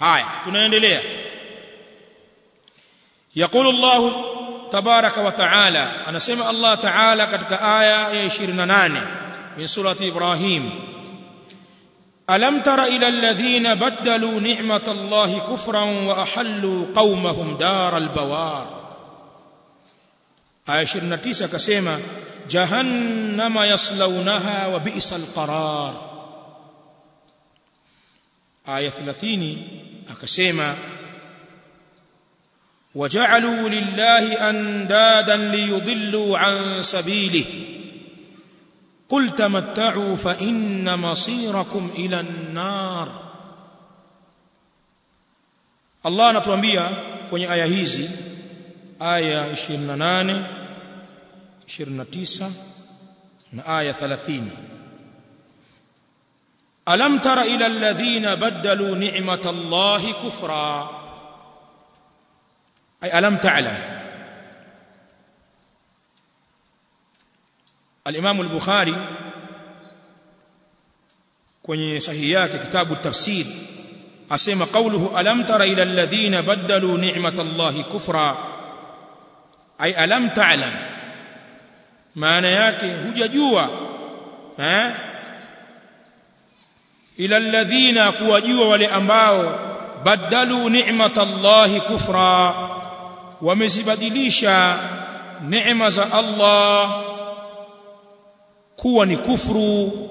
haya tunaendelea يقول الله تبارك وتعالى أنا سمع الله تعالى كتك آية 28 من سورة إبراهيم ألم تر إلى الذين بدلوا نعمة الله كفرا وأحلوا قومهم دار البوار آية 29 كسيما جهنم يصلونها وبئس القرار آية 30 أكسيما وجعلوا لله أندادا ليضلوا عن سبيله قل تمتعوا فإن مصيركم إلى النار الله anatuambia kwenye aya hizi aya 28 29 na aya 30 ألم تر إلى الذين بدلوا نعمة الله كفرا أي ألم تعلم الإمام البخاري kwenye sahihi yake kitabu tafsir asema qawluhu alam tara ila alladhina badalu ni'matallahi kufra ay alam ta'lam maana yake hujajua eh ila alladhina kuwajua wale ambao badalu ni'matallahi kufra wamezibadilisha neema za Allah kuwa ni kufuru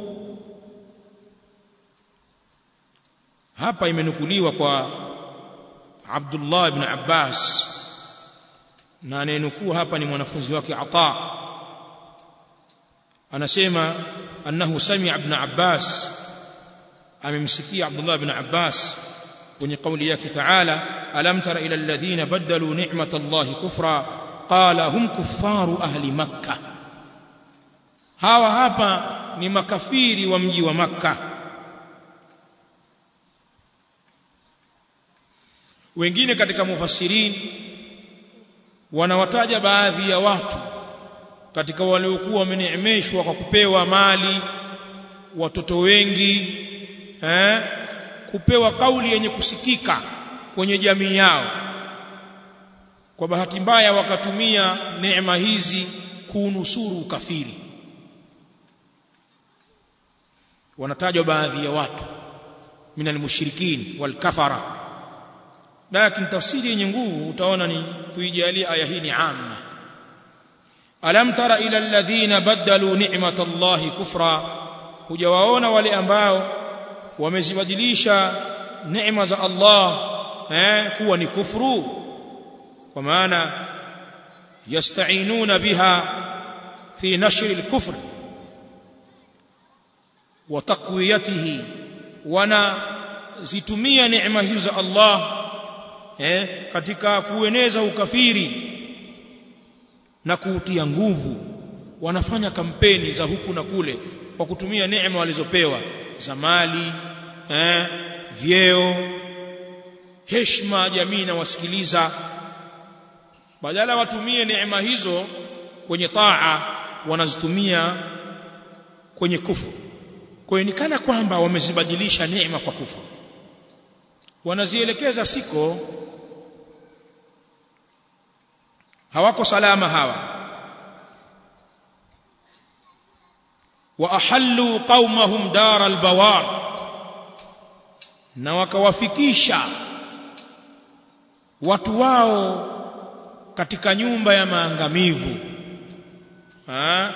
hapa imenukuliwa kwa Abdullah ibn Abbas na anayenukuu hapa ni mwanafunzi wake Ata anasema annahu sami'a ibn Abbas amemsikia Abdullah ibn Abbas kwenye kauli yake Taala alam tara ila alladhina badalu ni'mata Allahi kufra qala hum kuffaru ahli makkah hawa hapa ni makafiri wa mji wa makkah wengine katika mufassirin wanawataja baadhi ya watu katika waliokuwa wameneemeshwa kwa kupewa mali watoto wengi eh kupewa kauli yenye kusikika kwenye jamii yao kwa bahati mbaya wakatumia neema hizi kuunusuru ukafiri wanatajwa baadhi ya watu minal mushrikin wal kafara lakini tafsiri yenye nguvu utaona ni kuijalia aya hii ni amma alam tara ila alladhina badalu ni'matallahi kufra hujawaona wale ambao wamezibadilisha neema za Allah eh kuwa ni kufuru kwa maana yasta'inuna biha fi nashri al-kufr wa taqwiyatihi wana zitumia neema hizo za Allah eh katika kueneza ukafiri na kuutia nguvu wanafanya kampeni za huku na kule kwa kutumia neema walizopewa za mali eh vyeo heshima jamii na wasikiliza badala watumie neema hizo kwenye taa wanazitumia kwenye kufuru kwa hiyo ni kana kwamba wamezibadilisha neema kwa kufuru wanazielekeza siko hawako salama hawa wa ahallu qaumahum dar albawar na wakawafikisha watu wao katika nyumba ya maangamivu ha?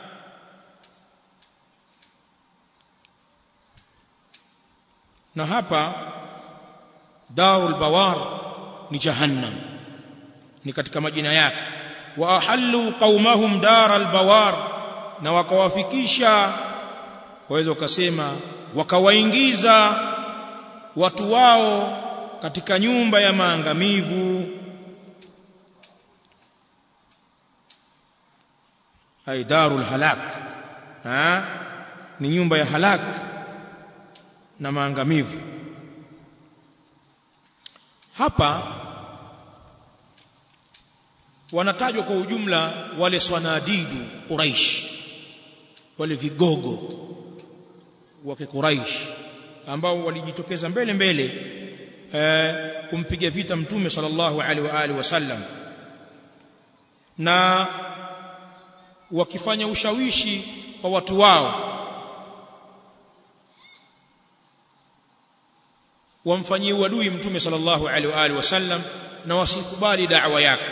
na hapa darul bawar ni jahannam ni katika majina yake wa ahallu qaumahum daral bawar na wakawafikisha waweza ukasema wakawaingiza watu wao katika nyumba ya maangamivu ay darul halak ha ni nyumba ya halak na maangamivu hapa wanatajwa kwa ujumla wale swanadidu quraish wale vigogo wa Quraish ambao walijitokeza mbele mbele eh, kumpiga vita mtume sallallahu alaihi wa alihi wasallam na wakifanya ushawishi kwa watu wao wamfanyie uadui mtume sallallahu alaihi wa alihi wasallam na wasikubali da'wa yake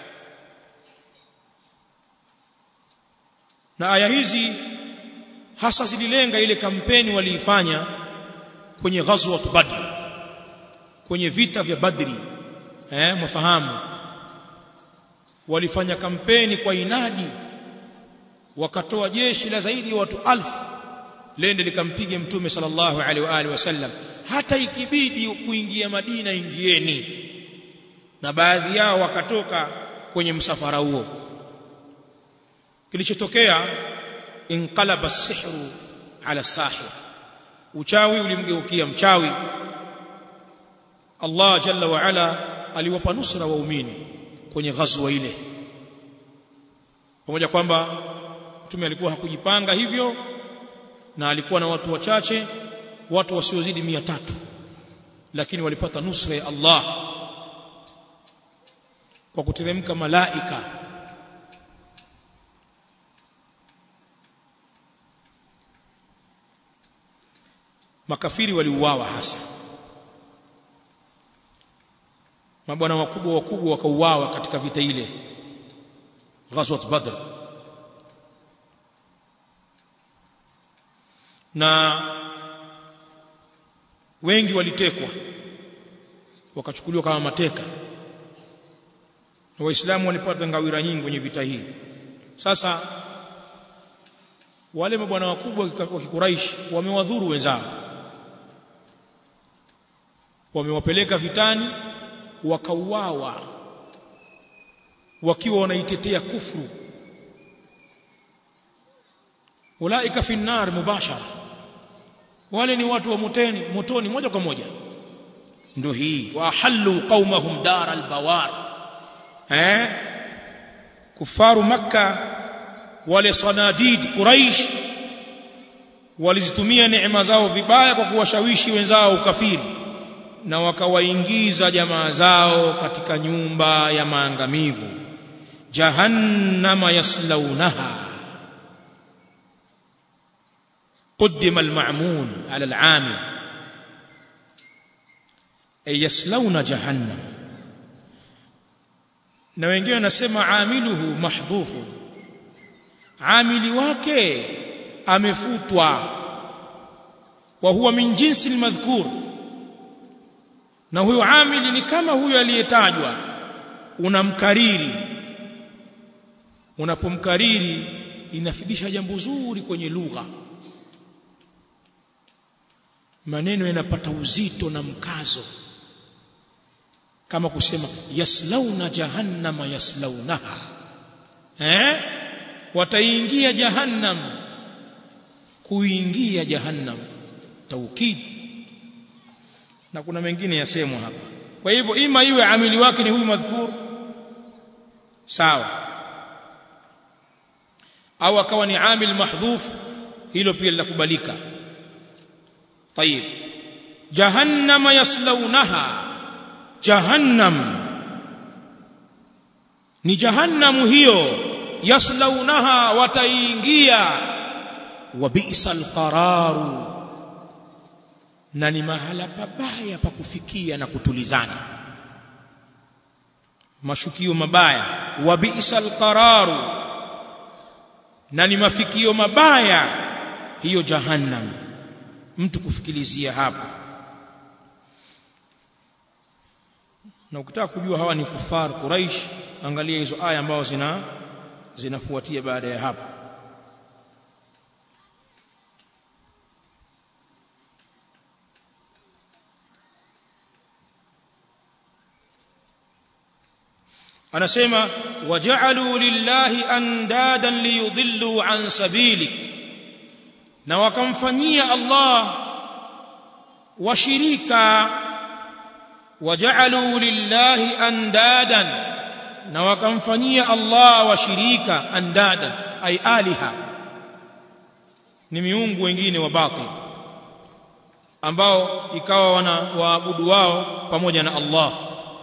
na aya hizi hasa zililenga ile kampeni waliifanya kwenye ghazwat badr kwenye vita vya badri eh mfahamu walifanya kampeni kwa inadi wakatoa jeshi la zaidi ya watu alfu lende likampige mtume sallallahu alaihi wa alihi wasallam hata ikibidi kuingia Madina ingieni na baadhi yao wakatoka kwenye msafara huo kilichotokea inqalaba sihru ala sahir uchawi ulimgeukia mchawi Allah jalla wa ala aliwapa nusra waumini kwenye ghazwa ile pamoja kwamba mtume alikuwa hakujipanga hivyo na alikuwa na watu wachache watu wasiozidi mia tatu lakini walipata nusra ya Allah kwa kuteremka malaika makafiri waliuawa hasa mabwana wakubwa wakubwa wakauawa katika vita ile ghazwat badr na wengi walitekwa wakachukuliwa kama mateka na waislamu walipata ngawira nyingi kwenye vita hii sasa wale mabwana wakubwa wa kikuraish wamewadhuru wenzao wamewapeleka vitani wakauawa wakiwa wanaitetea kufru ulaika fi nar mubashara wale ni watu wa motoni motoni moja kwa moja ndio hii wa halu qaumahum dar albawar eh kufaru makka wale sanadid quraish walizitumia neema zao vibaya kwa kuwashawishi wenzao ukafiri na wakawaingiza jamaa zao katika nyumba ya maangamivu jahannama yaslaunaha قدم المعمول على العامل أي يسلون جهنم na wengine wanasema amiluhu mahdhufu amili wake amefutwa wa huwa min jinsi almadhkur na huyo amili ni kama huyo aliyetajwa unamkariri unapomkariri inafidisha jambo zuri kwenye lugha maneno yanapata uzito na mkazo kama kusema yaslauna jahannama yaslaunaha eh wataingia jahannam kuingia jahannam taukid na kuna mengine yasemwa hapa kwa hivyo ima iwe amili wake ni huyu madhkur sawa au akawa ni amil mahdhuf hilo pia linakubalika طيب جهنم يصلونها جهنم ni jahannamu hiyo yaslaunaha wataingia wa bi'sal qararu na ni mahala pabaya pa kufikia na kutulizana mashukio mabaya wa bi'sal qararu na ni mafikio mabaya hiyo jahannam mtu kufikilizia hapo na ukitaka kujua hawa ni kufar quraish angalia hizo aya ambazo zina zinafuatia baada ya hapo anasema waja'alu lillahi andadan liyudhillu an sabilik na wakamfanyia Allah washirika waja'alu lillahi andadan na wakamfanyia Allah washirika andadan ay aliha ni miungu wengine wa batil ambao ikawa wana waabudu wao pamoja na Allah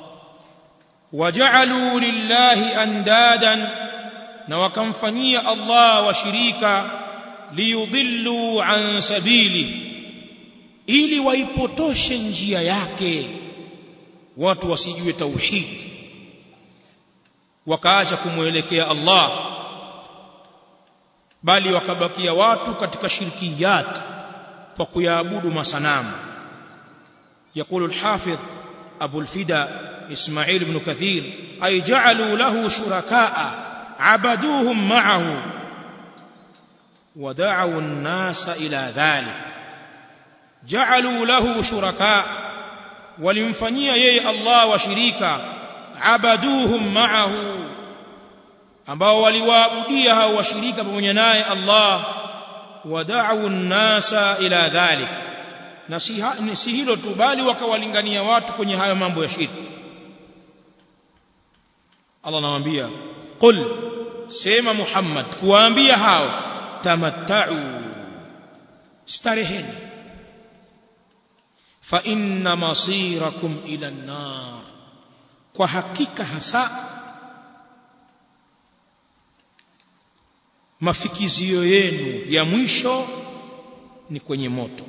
waja'alu lillahi andadan na wakamfanyia Allah washirika liyudhillu an sabili ili waipotoshe njia yake watu wasijue tauhid wakaacha kumwelekea Allah bali wakabakia watu katika shirkiyat kwa kuyaabudu masanamu يقول الحافظ أبو الفدا إسماعيل بن كثير أي جعلوا له شركاء عبدوهم معه ودعوا الناس إلى ذلك جعلوا له شركاء ولمفنيا يي الله وشريكا عبدوهم معه ambao waliwaabudia hao washirika pamoja naye Allah wada'u an-nasa ila dhalik na si hilo tu bali wakawalingania watu kwenye hayo mambo ya shirki Allah anawaambia qul sema Muhammad kuwaambia hao tamatta'u stareheni fa inna masirakum ila an-nar kwa hakika hasa mafikizio yenu ya mwisho ni kwenye moto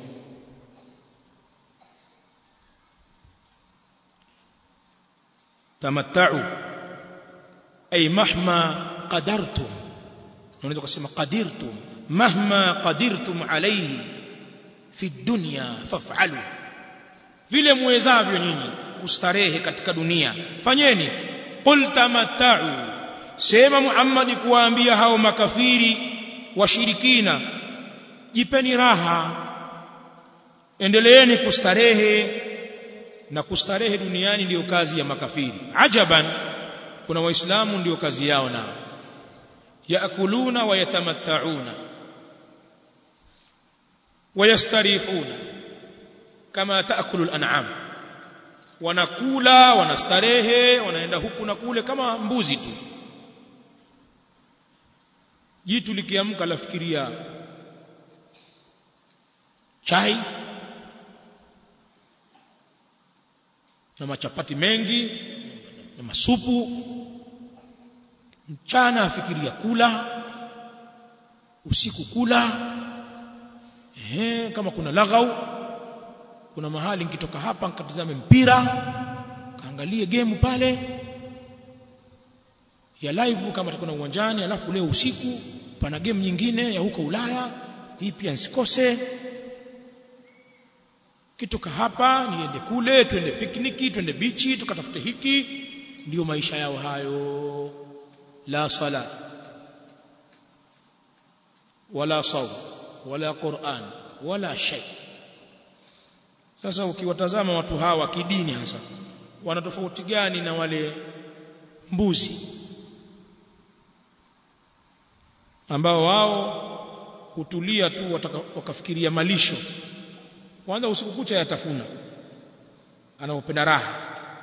tamatta'u ay mahma qadartum unaweza kusema qadirtum mahma qadirtum alayhi fi dunya faf'alu vile muwezavyo nyinyi kustarehe katika dunia fanyeni qul tamatta'u sema Muhammad kuwaambia hao makafiri washirikina jipeni raha endeleeni kustarehe na kustarehe duniani ndiyo kazi ya makafiri ajaban kuna waislamu ndiyo kazi yao nao yaakuluna wa yatamatta'una wayastarihuna kama taakulu al-an'am wanakula wanastarehe wanaenda huku na kule kama mbuzi tu jitu likiamka lafikiria chai na machapati mengi na masupu mchana afikiria kula usiku kula ehe kama kuna laghau kuna mahali nikitoka hapa nikatazame mpira kaangalie game pale ya live kama kuna uwanjani alafu leo usiku pana game nyingine ya huko Ulaya hii pia nsikose kitoka hapa niende kule twende pikniki twende bichi tukatafute hiki ndio maisha yao hayo la sala wala saum wala Qur'an wala shay sasa ukiwatazama watu hawa kidini hasa wana tofauti gani na wale mbuzi ambao wao hutulia tu wakafikiria malisho kwanza usiku kucha yatafuna anaopenda raha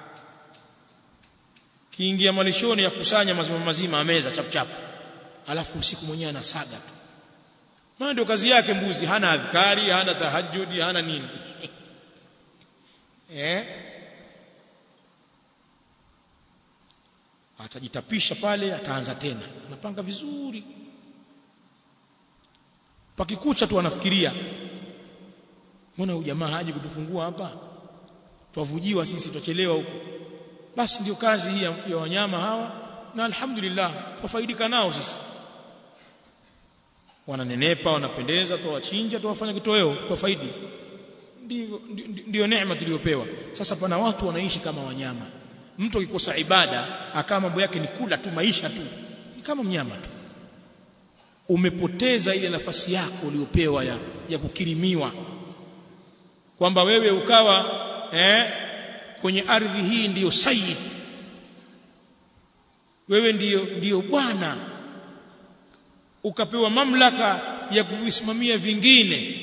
kiingia malishoni ya kusanya mazima mazima ameza chap chap alafu usiku mwenyewe anasaga tu maana ndio kazi yake mbuzi hana adhkari hana tahajjudi hana nini eh atajitapisha pale ataanza tena anapanga vizuri pakikucha tu anafikiria mbona huyu jamaa haji kutufungua hapa twavujiwa sisi twachelewa huko basi ndio kazi hii ya wanyama hawa na alhamdulillah twafaidika nao sisi wananenepa wanapendeza twawachinja twawafanya kitoweo twafaidi ndio ndio neema tuliyopewa sasa pana watu wanaishi kama wanyama mtu akikosa ibada akawa mambo yake ni kula tu maisha tu ni kama mnyama tu umepoteza ile nafasi yako uliyopewa ya, ya kukirimiwa kwamba wewe ukawa eh, kwenye ardhi hii ndiyo sayyid wewe ndiyo ndiyo bwana ukapewa mamlaka ya kuvisimamia vingine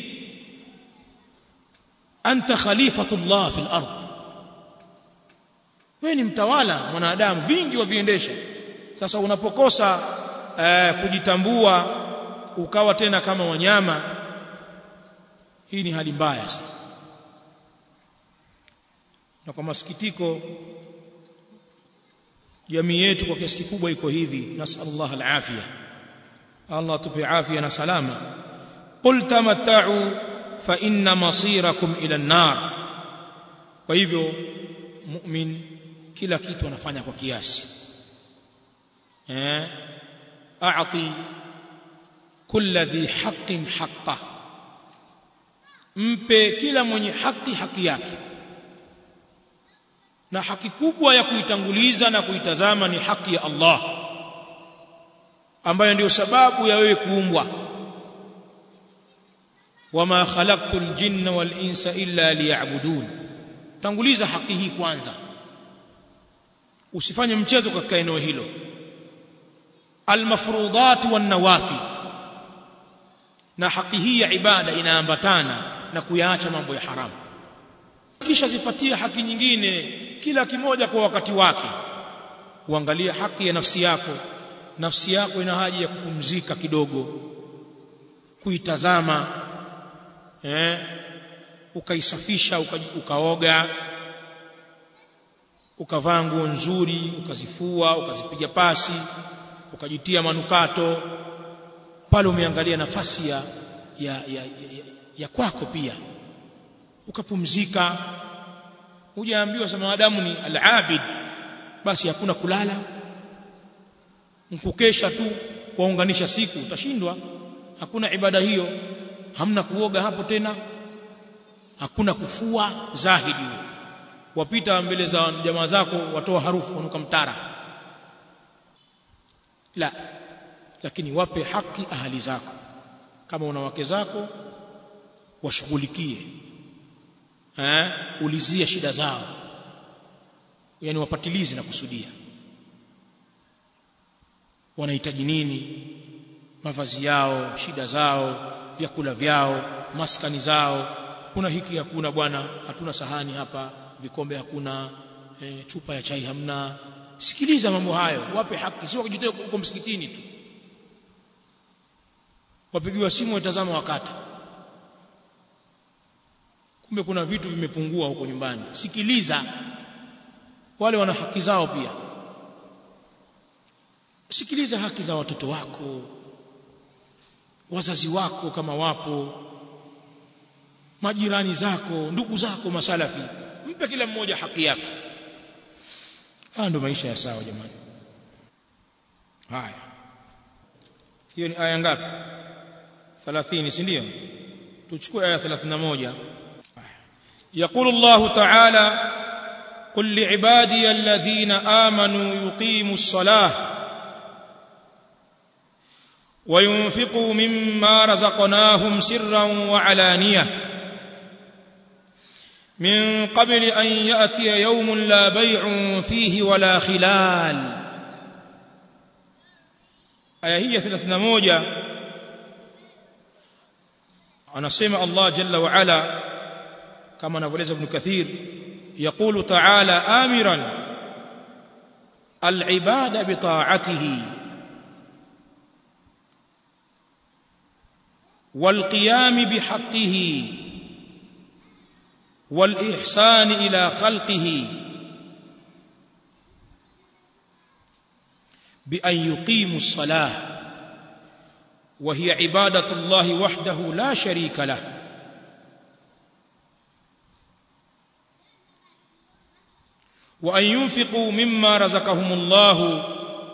anta khalifatullah fil ard wewe ni mtawala mwanadamu vingi waviendesha sasa unapokosa eh, kujitambua ukawa tena kama wanyama hii ni hali mbaya sana na kwa masikitiko jamii yetu kwa kiasi kikubwa iko hivi nasallallahu alafia Allah tupe afya na salama qul tamatta'u fa inna masirakum ila an-nar kwa hivyo mu'min kila kitu anafanya kwa kiasi eh a'ti kulli dhi haqqin haqqa mpe kila mwenye haki haki yake na haki kubwa ya kuitanguliza na kuitazama ni haki ya Allah ambayo ndiyo sababu ya wewe kuumbwa wama khalaqtul jinna wal insa illa liya'budun tanguliza haki hii kwanza usifanye mchezo katika eneo hilo almafrudat wan nawafi na haki hii ya ibada inaambatana na kuyaacha mambo ya haramu kisha zipatie haki nyingine kila kimoja kwa wakati wake uangalie haki ya nafsi yako nafsi yako ina haja ya kupumzika kidogo kuitazama eh ukaisafisha uka, ukaoga ukavaa nguo nzuri ukazifua ukazipiga pasi ukajitia manukato pale umeangalia nafasi ya ya, ya, ya, ya kwako pia ukapumzika hujaambiwa sema madamu ni al-abid basi hakuna kulala mkukesha tu waunganisha siku utashindwa hakuna ibada hiyo hamna kuoga hapo tena hakuna kufua zahidi wapita mbele za jamaa zako watoa harufu wanuka mtara la lakini wape haki ahali zako kama una wake zako washughulikie eh ulizia shida zao yani wapatilizi na kusudia wanahitaji nini mavazi yao shida zao vyakula vyao maskani zao kuna hiki hakuna bwana hatuna sahani hapa vikombe hakuna e, chupa ya chai hamna sikiliza mambo hayo wape haki sio kujitoa huko msikitini tu wapigiwa simu watazama wakati kumbe kuna vitu vimepungua huko nyumbani sikiliza wale wana haki zao pia sikiliza haki za watoto wako wazazi wako kama wapo majirani zako ndugu zako masalafi mpe kila mmoja haki yake haya ndio maisha ya sawa jamani haya hiyo ni aya ngapi 30 si ndio tuchukue aya 31 يقول الله تعالى قل لعبادي الذين آمنوا يقيموا الصلاة وينفقوا مما رزقناهم سرا وعلانية من قبل أن يأتي يوم لا بيع فيه ولا خلال آية هي ثلاثنا موجة أنا سمع الله جل وعلا كما نقول ابن كثير يقول تعالى آمرا العباد بطاعته والقيام بحقه والإحسان إلى خلقه بأن يقيموا الصلاة وهي عبادة الله وحده لا شريك له وأن ينفقوا مما رزقهم الله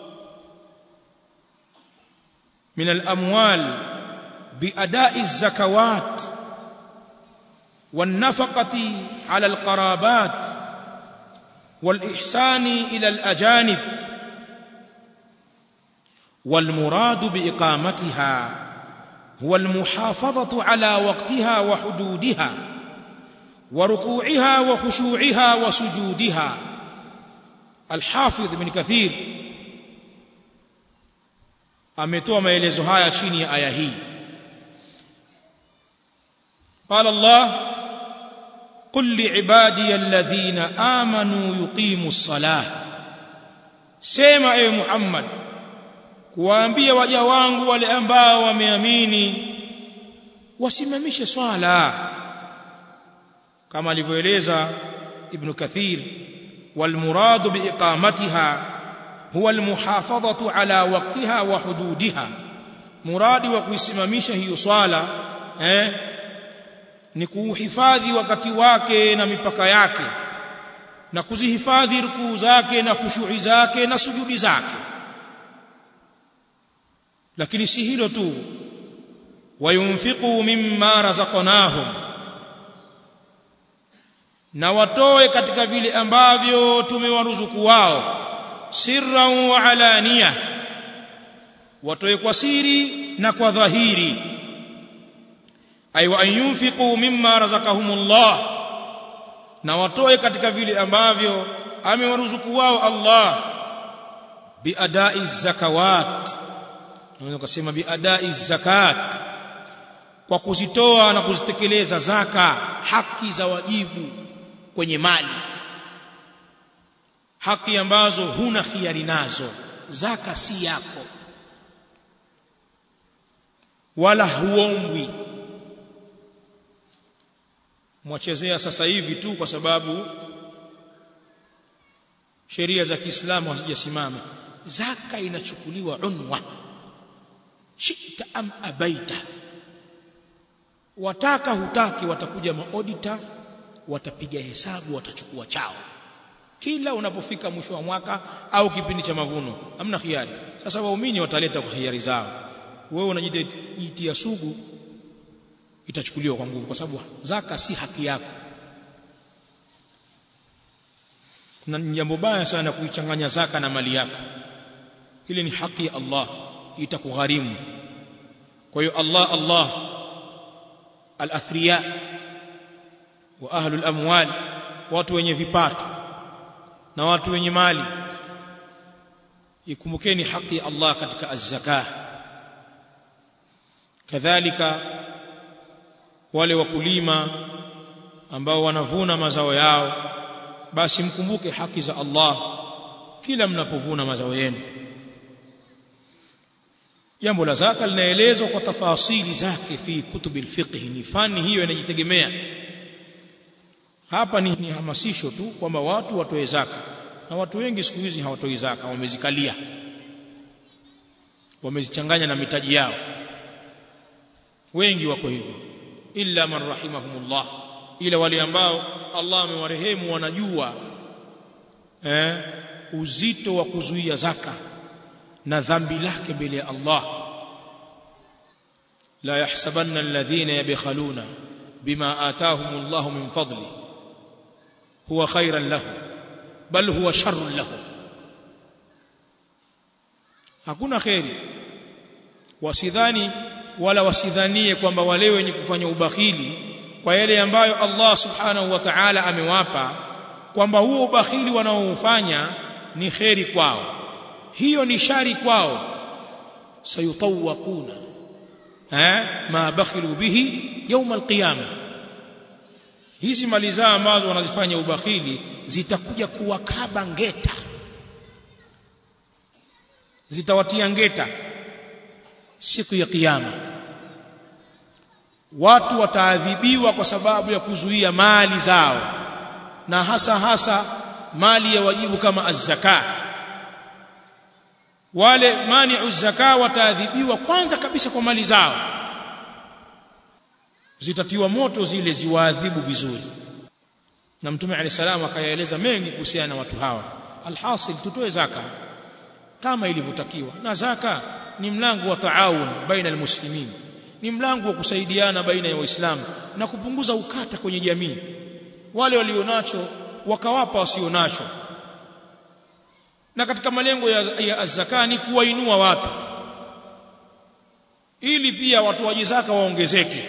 من الأموال بأداء الزكوات والنفقة على القرابات والإحسان إلى الأجانب والمراد بإقامتها هو المحافظة على وقتها وحدودها وركوعها وخشوعها وسجودها الحافظ ابن كثير ametoa maelezo haya chini ya aya hii قال الله قل لعبادي الذين آمنوا يقيموا الصلاة sema ewe Muhammad kuwaambia waja wangu wale ambao wameamini wasimamishe swala kama alivyoeleza ibn kathir والمراد بإقامتها هو المحافظة على وقتها وحدودها مراد وكuisimamisha hiyo swala eh ni kuhifadhi wakati wake na mipaka yake na kuzihifadhi rukuu zake na khushui zake na sujudi zake lakini si hilo tu wayunfiqu mimma razaqnahum na watoe katika vile ambavyo tumewaruzuku wao sirran wa alaniya watoe kwa siri na kwa dhahiri ay wa yunfiqu mimma razaqahumullah na watoe katika vile ambavyo amewaruzuku wao Allah biadai zakawat unaweza kusema biadai zakat kwa kuzitoa na kuzitekeleza zaka haki za wajibu kwenye mali haki ambazo huna khiari nazo zaka si yako wala huombwi mwachezea sasa hivi tu kwa sababu sheria za Kiislamu hazijasimama zaka inachukuliwa unwa shita am abaita wataka hutaki watakuja maodita watapiga hesabu watachukua chao kila unapofika mwisho wa mwaka au kipindi cha mavuno hamna khiari sasa waumini wataleta kwa khiari zao wewe unajitia sugu itachukuliwa kwa nguvu kwa sababu zaka si haki yako na jambo baya sana kuichanganya zaka na mali yako ile ni haki ya Allah itakugharimu kwa hiyo Allah Allah al-athriya wa ahlul amwal watu wenye vipato na watu wenye mali ikumbukeni haki ya Allah katika az-zakah kadhalika wale wakulima ambao wanavuna mazao yao basi mkumbuke haki za Allah kila mnapovuna mazao yenu jambo la zaka linaelezwa kwa tafasili zake fi kutubil fiqh ni fani hiyo inajitegemea hapa ni, ni hamasisho tu kwamba watu watoe zaka na watu wengi siku hizi hawatoi zaka wamezikalia wamezichanganya na mitaji yao wengi wako hivyo illa man rahimahumullah ila wale ambao Allah amewarehemu wanajua eh, uzito wa kuzuia zaka na dhambi lake mbele ya Allah la yahsabanna alladhina yabkhaluna bima ataahum Allah min fadli huwa khairan lahum bal huwa sharrun lahum hakuna khairi wasidhani wala wasidhanie kwamba wale wenye kufanya ubakhili kwa yale ambayo Allah subhanahu wa ta'ala amewapa kwamba huo ubakhili wanaoufanya ni kheri kwao hiyo ni shari kwao sayutawaquna eh ma bakhilu bihi يوم القيامه hizi mali zao ambazo wanazifanya ubakhili zitakuja kuwakaba ngeta zitawatia ngeta siku ya kiyama watu wataadhibiwa kwa sababu ya kuzuia mali zao na hasa hasa mali ya wajibu kama az-zaka wale mani'u zaka wataadhibiwa kwanza kabisa kwa mali zao zitatiwa moto zile ziwaadhibu vizuri na mtume alayhi salamu akayaeleza mengi kuhusiana na watu hawa alhasil tutoe zaka kama ilivyotakiwa na zaka ni mlango wa taawun baina almuslimin ni mlango wa kusaidiana baina ya waislamu na kupunguza ukata kwenye jamii wale walionacho wakawapa wasionacho na katika malengo ya, ya zaka ni kuwainua watu ili pia watoaji zaka waongezeke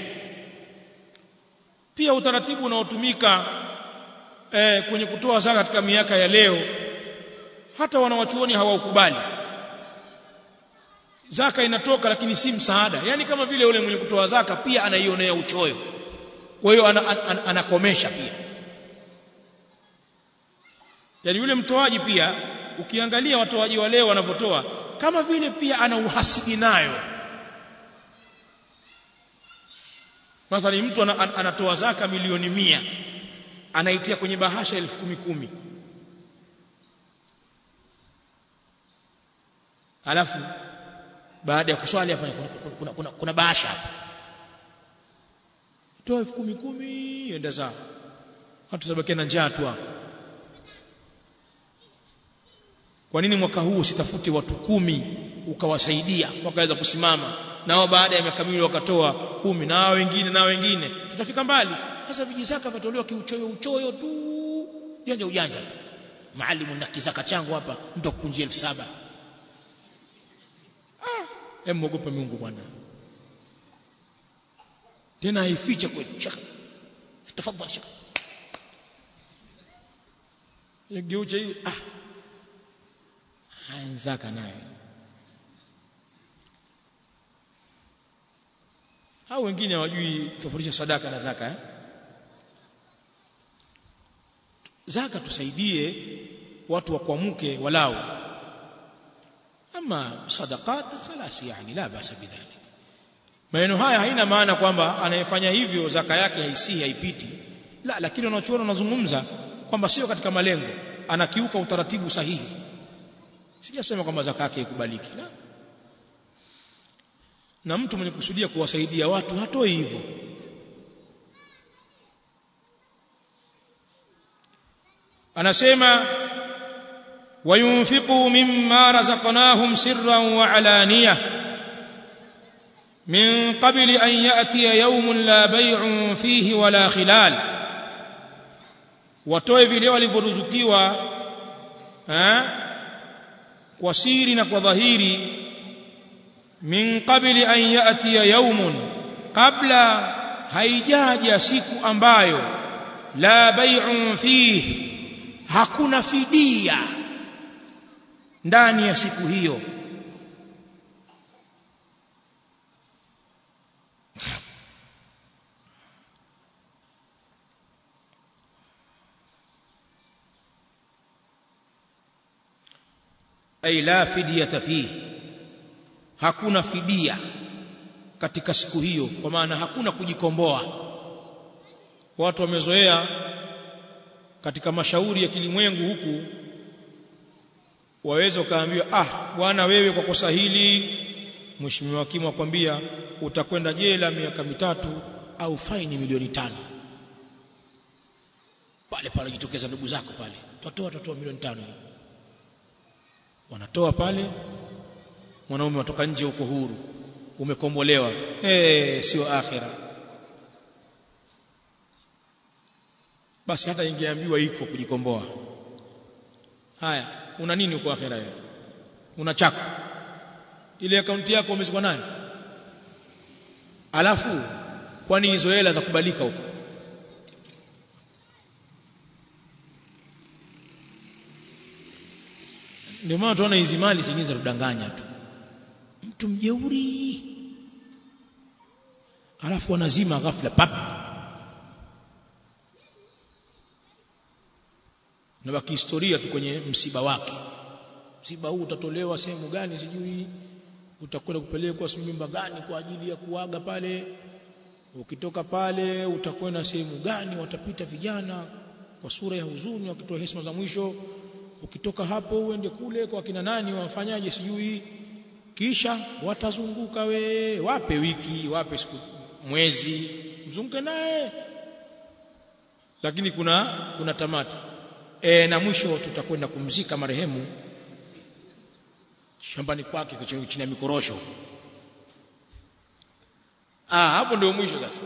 pia utaratibu unaotumika eh, kwenye kutoa zaka katika miaka ya leo hata wanawachuoni hawaukubali zaka inatoka lakini si msaada yani kama vile yule mwenye kutoa zaka pia anaionea uchoyo kwa hiyo anakomesha ana, ana, pia yani yule mtoaji pia ukiangalia watoaji wa leo wanavyotoa kama vile pia ana uhasidi nayo mathalan mtu anatoa zaka milioni mia anaitia kwenye bahasha elfu kumi kumi alafu baada ya kuswali hapa kuna, kuna, kuna, kuna, kuna bahasha hapa toa elfu kumi kumi enda zao watu tabakia na njaa tu hapo kwa nini mwaka huu usitafute watu kumi ukawasaidia wakaweza kusimama nao baada ya miaka miwili wakatoa kumi na wengine na wengine tutafika mbali sasa vijizaka vatolewa kiuchoyo uchoyo tu ujanja ujanja tu maalimu na kizaka changu hapa mtu akukunjia elfu saba ah hem mwogope Mungu bwana tena haificha kweli shaka tafadhali shaka yageucha hivi ah zaka naye hao wengine hawajui tofautisha sadaka na zaka eh? zaka tusaidie watu wakuamuke walau ama sadaqat khalas yani la basa bidhalik maneno haya haina maana kwamba anayefanya hivyo zaka yake haisi haipiti la lakini wanachuona wanazungumza kwamba sio katika malengo anakiuka utaratibu sahihi sijasema kwamba zaka yake ikubaliki la na mtu mwenye kusudia kuwasaidia watu hatoi hivyo anasema wayunfiqu mimma razaqnahum sirran wa alaniya min qabli an ya'tiya yawmun la bay'un fihi wala khilal watoe vile walivyoruzukiwa eh kwa siri na kwa dhahiri min qabli an ya'tiya yawmun qabla haijaja siku ambayo la bay'un fihi hakuna fidia ndani ya siku hiyo ay la fidyata fihi hakuna fidia katika siku hiyo kwa maana hakuna kujikomboa watu wamezoea katika mashauri ya kilimwengu huku waweza ukaambiwa ah bwana wewe kwa kosa hili mheshimiwa hakimu akwambia utakwenda jela miaka mitatu au faini milioni tano pale pale jitokeza ndugu zako pale tutatoa tutatoa milioni tano wanatoa pale mwanaume watoka nje huko huru umekombolewa eh sio akhira basi hata ingeambiwa iko kujikomboa haya una nini huko akhira wewe una chako ile akaunti yako umezikwa nayo alafu kwani hizo hela za kubalika huko ndio maana tunaona hizi mali zingine za kudanganya tu mtu mjeuri alafu wanazima ghafla pap na baki historia tu kwenye msiba wake msiba huu utatolewa sehemu gani sijui utakwenda kupelekwa sijui nyumba gani kwa ajili ya kuaga pale ukitoka pale utakwenda sehemu gani watapita vijana kwa sura ya huzuni wakitoa heshima za mwisho ukitoka hapo uende kule kwa kina nani wafanyaje sijui kisha watazunguka we wape wiki wape siku mwezi mzunguke naye lakini kuna kuna tamati e, na mwisho tutakwenda kumzika marehemu shambani kwake chini ya mikorosho ah hapo ndio mwisho sasa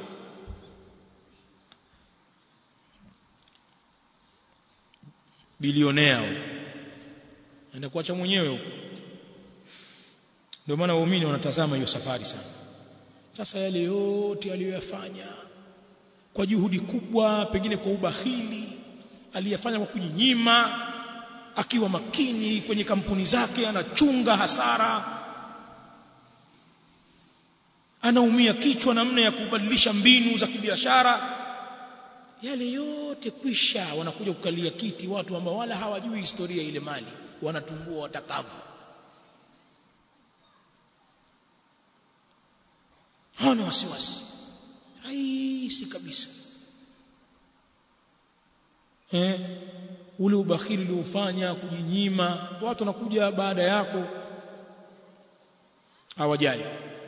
bilionea anaenda kuacha mwenyewe huko ndio maana waumini wanatazama hiyo safari sana sasa yale yote aliyoyafanya kwa juhudi kubwa pengine kwa ubahili aliyafanya kwa kujinyima akiwa makini kwenye kampuni zake anachunga hasara anaumia kichwa namna ya kubadilisha mbinu za kibiashara yale yote kwisha wanakuja kukalia kiti watu ambao wala hawajui historia ile mali wanatumbua watakavu hawana wasiwasi rahisi kabisa eh ule ubakhili uliofanya kujinyima watu wanakuja baada yako hawajali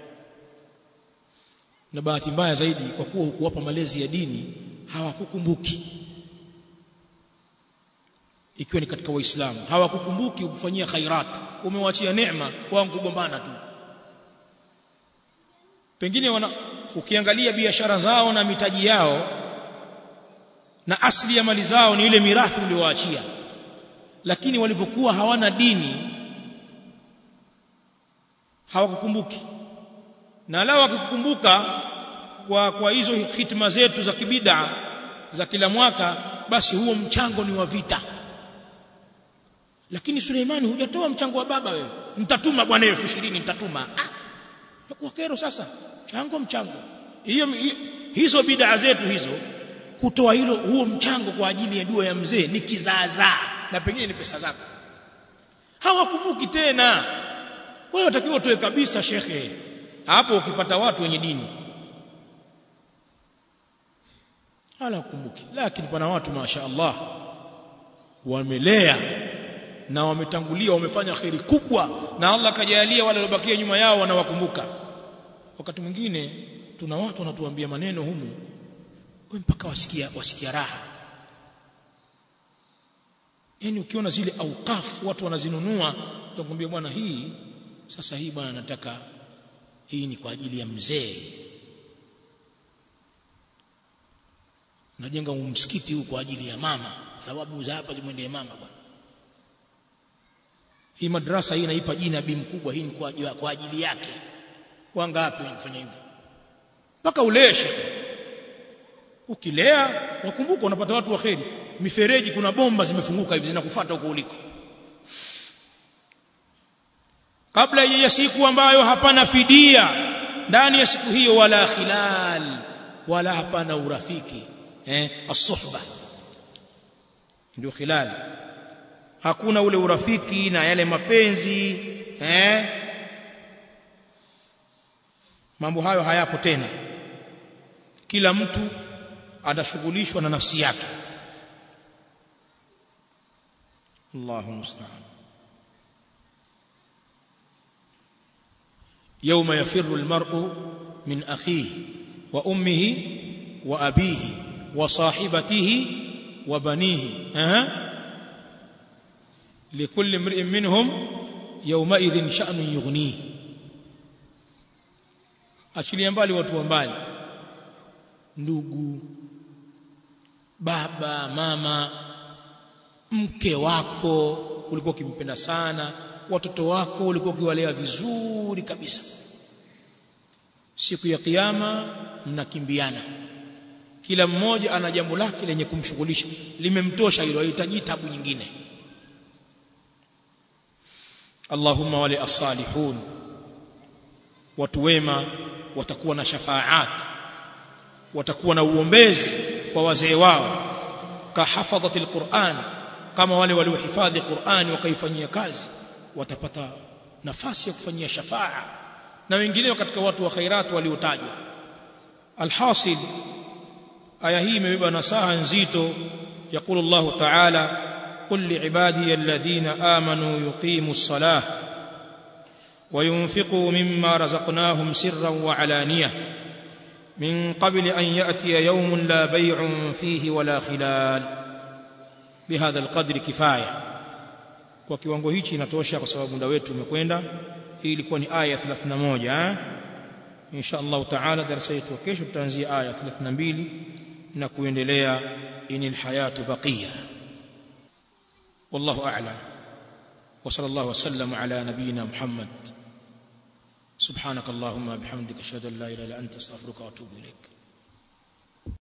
na bahati mbaya zaidi kwa kuwa hukuwapa malezi ya dini hawakukumbuki ikiwa ni katika waislamu hawakukumbuki kufanyia khairat umewachia neema wao kugombana tu pengine wana, ukiangalia biashara zao na mitaji yao na asili ya mali zao ni ile mirathi uliowaachia lakini walivyokuwa hawana dini hawakukumbuki na lao wakikukumbuka kwa, kwa hizo hitma zetu za kibida za kila mwaka basi huo mchango ni wa vita lakini Suleimani hujatoa mchango wa baba wewe nitatuma bwana elfu ishirini nitatuma ah kwa kero sasa mchango mchango hiyo hizo bid'a zetu hizo kutoa hilo huo mchango kwa ajili ya dua ya mzee ni kizaazaa na pengine ni pesa zako hawakumbuki tena wewe utakiwa utoe kabisa shekhe hapo ukipata watu wenye dini hala kumbuki lakini pana watu masha Allah wamelea na wametangulia wamefanya kheri kubwa na Allah kajalia wale waliobakia nyuma yao wanawakumbuka wakati mwingine tuna watu wanatuambia maneno humu wewe mpaka wasikia wasikia raha yani ukiona zile auqaf watu wanazinunua utakwambia bwana hii sasa hii bwana nataka hii ni kwa ajili ya mzee najenga msikiti huu kwa ajili ya mama thawabu za hapa zimwendee mama bwana hii madrasa hii naipa jina bi mkubwa hii ni kwa, kwa ajili yake wangapi wanafanya hivyo mpaka uleshe ukilea wakumbuka unapata watu wa kheri mifereji kuna bomba zimefunguka hivi zinakufuata huko uliko kabla ya siku ambayo hapana fidia ndani ya siku hiyo wala khilal wala hapana urafiki eh as-suhba ndio khilal hakuna ule urafiki na yale mapenzi eh mambo hayo hayapo tena kila mtu anashughulishwa na nafsi yake Allahu musta'an يوم يفر المرء من أخيه وأمه وأبيه وصاحبته وبنيه أه؟ لكل امرئ منهم يومئذ شأن يغنيه achilia mbali watu wa mbali ndugu baba mama mke wako ulikuwa ukimpenda sana watoto wako ulikuwa ukiwalea vizuri kabisa siku ya kiyama mnakimbiana kila mmoja ana jambo lake lenye kumshughulisha limemtosha hilo hahitaji tabu nyingine Allahumma wale as-salihun watu wema watakuwa na shafaat watakuwa na uombezi kwa wazee wao kahafadhatil Qur'an kama wale waliohifadhi Qur'an wakaifanyia kazi watapata nafasi ya kufanyia shafaa na wengineo katika watu wa khairat waliotajwa alhasil aya hii imebeba nasaha nzito يقول الله تعالى قل لعبادي الذين آمنوا يقيموا الصلاة وينفقوا مما رزقناهم سرا وعلانية من قبل أن يأتي يوم لا بيع فيه ولا خلال بهذا القدر كفاية kwa kiwango hichi inatosha kwa sababu muda wetu umekwenda hii ilikuwa ni aya 31 insha Allah taala darasa yetu kesho tutaanzia aya 32 na kuendelea inil hayatu baqiya wallahu a'lam wa sallallahu wasallam ala nabiyyina muhammad subhanak allahumma bihamdika ashhadu an la ilaha illa anta astaghfiruka wa atubu ilaik